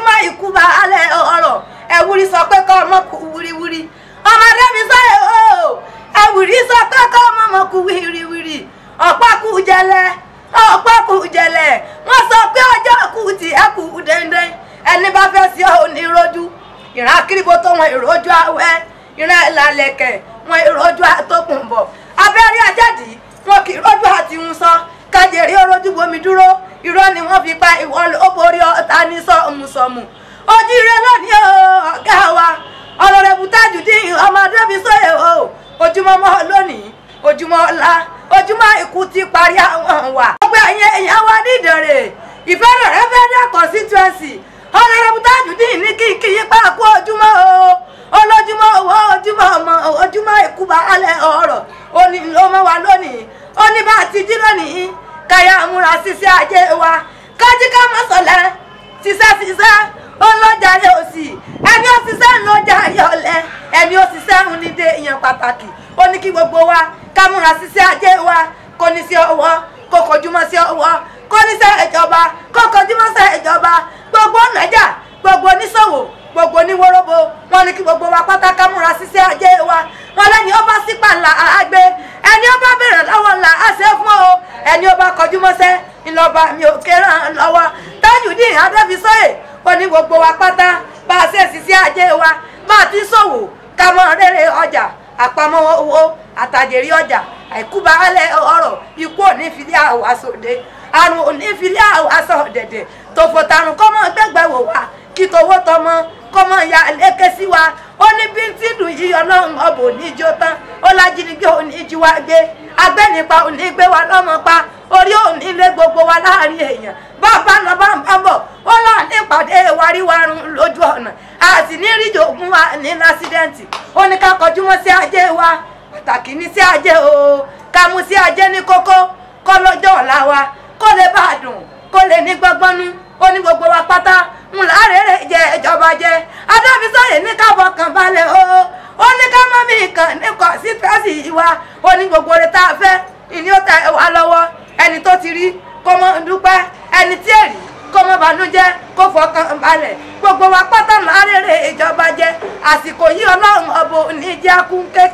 ojúmọ́ ikú bá alẹ́ ọ̀rọ̀ ẹ̀wùrì sọ pé kọ́ ọmọ kú wíríwírí ọmọdé mi sáyẹ̀ o ẹ̀wùrì sọ pé kọ́ ọmọ ọmọ kú wíríwírí ọ̀pá kú jẹlẹ ọ̀pá kú jẹlẹ wọ́n sọ pé ọjọ́ kú ti ẹ̀ kú dẹ́ndẹ́n ẹni bá fẹ́ sí ọ ní rojú ìran akíribo tó wọn ìrojú awẹ́ ìran ìlàlẹ̀kẹ̀ wọn ìrojú àtòkùn bọ̀ abẹ́rẹ́ ajáde wọn kì í rojú àti ń sọ kájèrè orójú bomi dúró irọ́ ni wọ́n fi pa ìwọ ló borí ọ̀tá ní sọ́ọ̀mùsọ̀mù ojú ire lónìí o ọ̀gá wa ọ̀rọ̀rẹ̀bù Tajudeen ọmọ adébí sóye o ojúmọ́ mọ́ lónìí ojúmọ́ ọ̀la ojúmọ́ ikú ti parí àwọn wà. gbogbo ẹ̀yin èèyàn wa ní Ìdànrè ìfẹ́ rẹ̀ fẹ́ dá constituency ọ̀rọ̀rẹ̀bù Tajudeen ní kí kí yípa kú ojúmọ́ o olójúmọ́ owó ojúmọ́ ọmọ ojúmọ́ ikú bá alẹ́ ọ̀rọ̀ ó ní ló mọ́ wa lónìí ó ní bá a ti jí lónìí káyà múra ṣiṣẹ́ ajé wa kájí ká má sọ̀lẹ̀ ṣiṣẹ́ ṣiṣẹ́ ó ń lọ́jà rí òsì ẹni ó ṣiṣẹ́ ń lọ́jà rí ọ̀lẹ ẹni ó ṣiṣẹ́ ń ní dé ìyẹn pàtàkì ó ní kí gbogbo wa ká múra ṣiṣẹ́ ajé wa kò ní sí ọwọ́ kò kọjúmọ́ sí ọwọ́ kò ní sẹ́ ìjọba kò kọjúmọ́ sẹ́ ìjọba gbogbo nàìjà gbogbo oníṣòwò gbogbo oníwóróbo wọn ní kí gbogbo wa pátá ká múra ṣiṣẹ́ ajé wa wọn lẹ́ni ó bá sípà ńlá àgbé ẹni ó bá bèrè lọ́wọ́ ńlá á ṣe fún o ẹni ó bá kọjú mọ́sẹ́ ńlọba mi ò kéré lọ́wọ́ Tajudeen Adébísóyè ó ní gbogbo wa pátá bá a ṣe ṣiṣẹ́ ajé wa bá a ti ṣòwò ká mọ rere ọjà àpamọ́ owó àtàjèrè ọjà àìkúba alẹ́ ọ̀rọ̀ ikú òní filẹ̀ àwọn aṣòde àrùn òní filẹ̀ àwọn aṣọ dẹ̀dẹ̀ tòfò tàrùn kọ́mọ gbẹ́gbẹ́ wò wá kí towó tọmọ kọ́mọ ya lékè sí wa ó ní bí tí dùn yí ọlọ́run ọbọ̀ oníjó tán ó lájínigbé oníjú wa gbé agbẹ́nipa òní gbé wa lọ́mọ pa orí òní lé gbogbo wa láàrin èèyàn bàbá lọ bá ń bá bọ̀ ó là ní ìpàdé wáríwárun lójú ọ̀nà a sì ní ríjò ogun wa ní lásídẹ́ǹtì ó ní ká kọjú mọ́ sí ajé wa pàtàkì ní sí ajé o ká mú sí ajé ní kókó kọ́ lọ́jọ́ ọ̀la wa kó lè bá a dùn kó lè ní gbọ́gbọ́nú ó ní gbogbo wa pátá ń lárèrè jẹ ìjọba jẹ Adébísóyè ní ká fọkàn balẹ̀ o ó ní ká mọ́ mi kàn ní constituency wa ó ní gbogbo rẹ̀ tá a fẹ́ ìní ó tẹ wá lọ́wọ́ ẹni tó ti rí kó mọ́ dúpẹ́ ẹni tí èrì kó mọ́ bànújẹ́ kó fọkàn balẹ̀ gbogbo wa pátá lárèrè ìjọba jẹ àsìkò yìí ọlọ́run ọbọ oníjẹ́ akúnké